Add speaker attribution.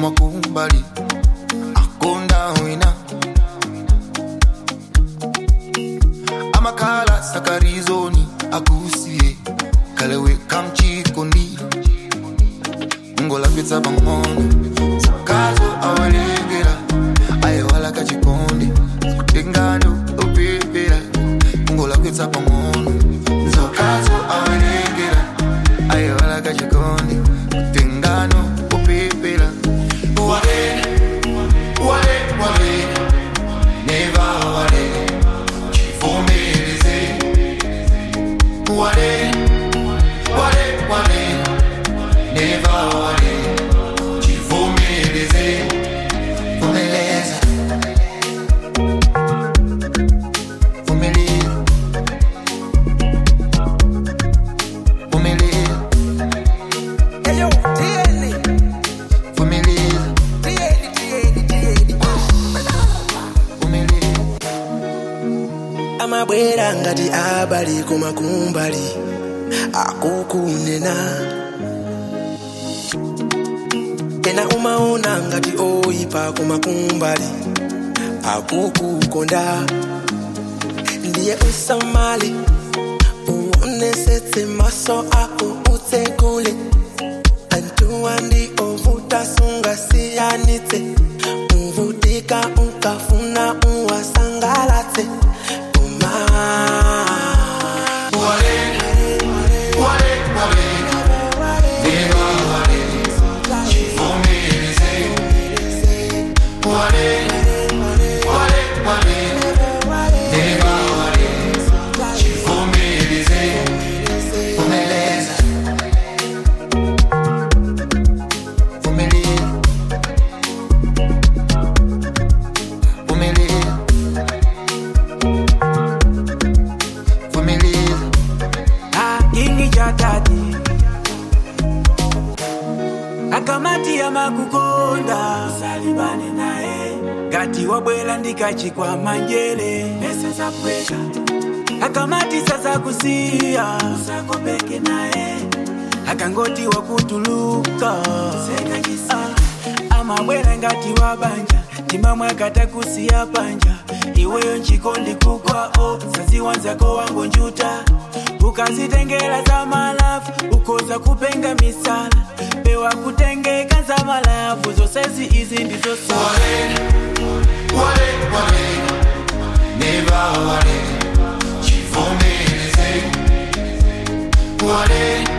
Speaker 1: kumakumbali akonda wina amakhala sakarizoni akusiye kalewe kamchikondi ngolapitsa pang'ono sakazo awalengera ayewala kachikondi kutengano opepera ngolapitsa pang'ono nzokazo awalengera ayewala kachikondi kutengano opepera wale wale wale neva wale chivomereze wale wale wale neva wale chivomereze vumeleza vumeleza vumeleza
Speaker 2: Eyo, tieni,
Speaker 1: vumeleza
Speaker 2: tieni, tieni, tieni.
Speaker 1: vumeleza
Speaker 2: amabwera ngati abali kumakumbali akukunena ena umaona ngati oyipa kumakumbali akukukonda ndiye usamale uonesetse maso ako utsekule antuwa ndi ovuta sungasiyanitse uvutika ukafuna uwasangalatse uma
Speaker 1: wale wale wale neva wale chivomereze wale wale wale neva wale chivomereze vumeleza vumeleza vumeleza vumeleza
Speaker 3: kingi cha tati akamati ya makukonda salibane naye ngati wabwela ndikachikwa manjele pesa za pweka akamati sasa kusiya usakopeke naye akangoti wakutuluka ah, amabwela ngati wabanja timamwe akata kusiya panja iweyo nchikondi kukwao saziwanzako wangu njuta ukazitengela za malafu ukoza kupenga misala pewa kutengeka za malafu zosezi izi ndizo sala
Speaker 1: wale wale neva wale chivomereze wale